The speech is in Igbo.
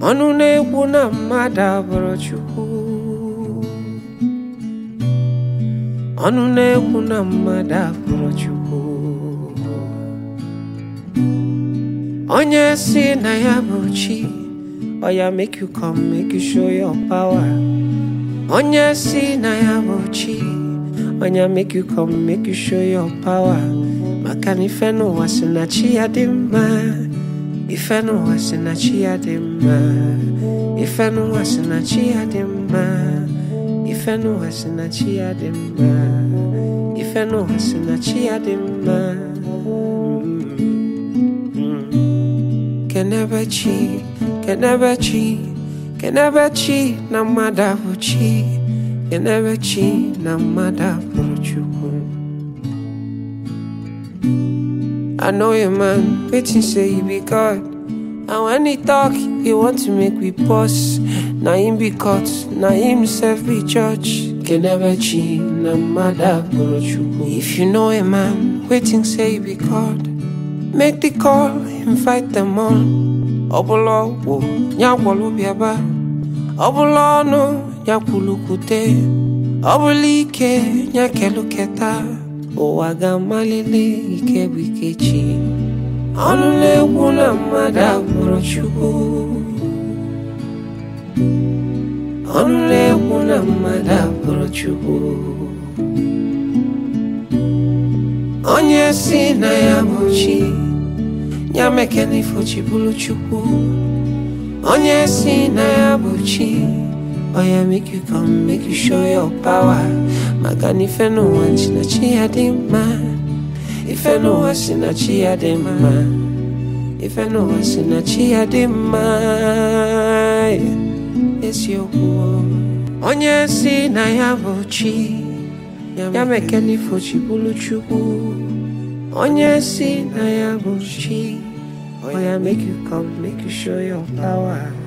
ọnụ na-ekwu na mmadụ abụrụ Chukwu ọnụ na-ekwu na mmadụ abụrụ Chukwu onye si na ya bụ chi oya make you come make you show your power onye si na ya bụ chi onya make you come make you show your power maka na ife n'ụwa si na chi ya dị mma ife n'ụwa si na chi ya dị mma ife n'ụwa si na chi ya dị mma ife n'ụwa si na chi ya dị mma ife n'ụwa si na chi ya dị mma kenebe chi kenebe chi kenebe chi na mmadụ abụ chi kenebe chi na mmadụ abụrụ chukwu I know a man waiting say he be God And when he talk, he want to make we pause Na him be caught, na himself be judge Kenebechi na mada chukwu If you know a man waiting say he be God Make the call, invite them on Ọbụla ọgwụ, ya gwọrọ bịaba Ọbụla ọnụ, ya kwulukwute Ọbụla ike, ya keluketa ụwa ga-amalite ike bụ ike chi ọnụ na-ekwu na mmadụ abụrụ Chukwu ọnụ na-ekwu na mmadụ abụrụ Chukwu onye si na ya bụ chi ya mekena ifo chi bụrụ Chukwu onye si na ya bụ chi oya make you come make you show your power maka na ife n'ụwa si na chi ya dị mma ife n'ụwa si na chi ya dị mma ife n'ụwa si na chi ya dị mma eziokwu onye si na ya bụ chi ya mekena ifo chi bụrụ chukwu onye si na ya bụ chi oya make you come make you show your power